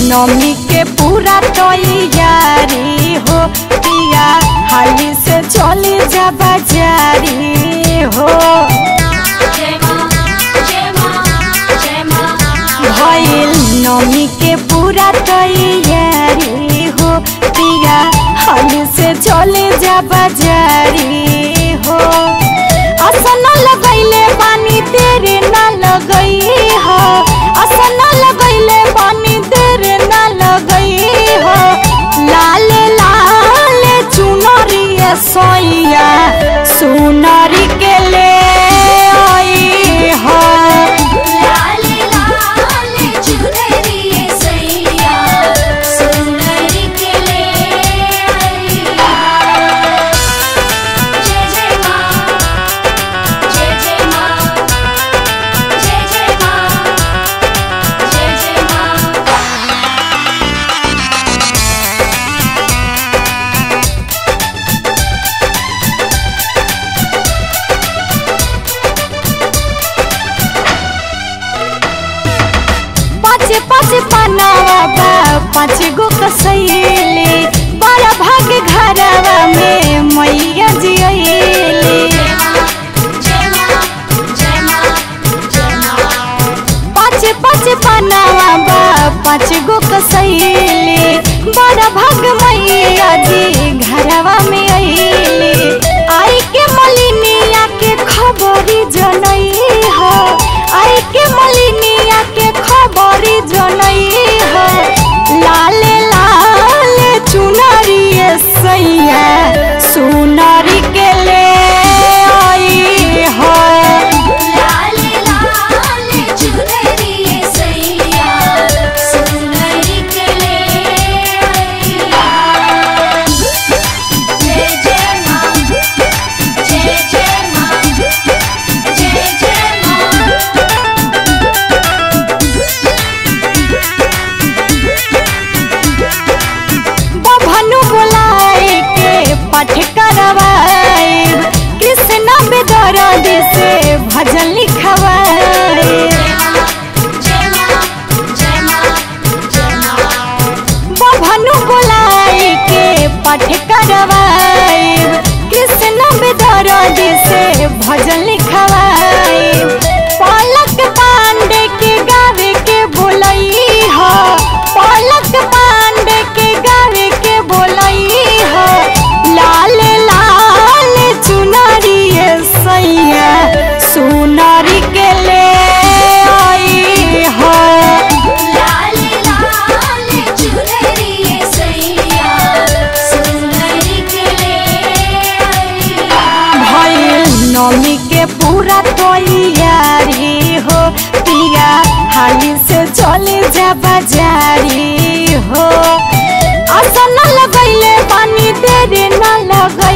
नमी के पूरा तैयारी हो पिया हाली से चली जा बाजारी हो भइल नमी के पूरा तैयारी हो पिया हाली से चले जा बाजारी हो असन लगैले पानी तेरे ना लगई हो असन लगैले पानी तेरे ना लगई हो लाल लाल चुनरी सोइया सुनरी के ले आई हो पाँच पाँच पनावा बा पाँच गो कसैले बड़ा भाग घरवा में मैया जियले पाँच पाँच पनावा बा पाँच गो कसैले बड़ा भाग मैया जी घरवा में अइले आई के मलिनिया के खबरी जनई हो आई के मलिनिया के खबरी जनई हो लाल लाल चुनरी सैया सुनरी के ले आई हो बभनु बुलाए के पाठ करवाए कृष्ण बेदरद से भजन लिखवाए बभनु बुलाए के पाठ करवाए कृष्ण बेदरद से भजन लिखवाए पलक पांडे के गावे के बोलई हो पलक पांडे के गावे के बोलई हो लाल लाल चुनरी सैया सुनरी के ले आई हो भइल नमी के पूरा तैयारी हो पिया हाली से चले जा बाजारी हो असन लगैले पानी तेरे ना लगई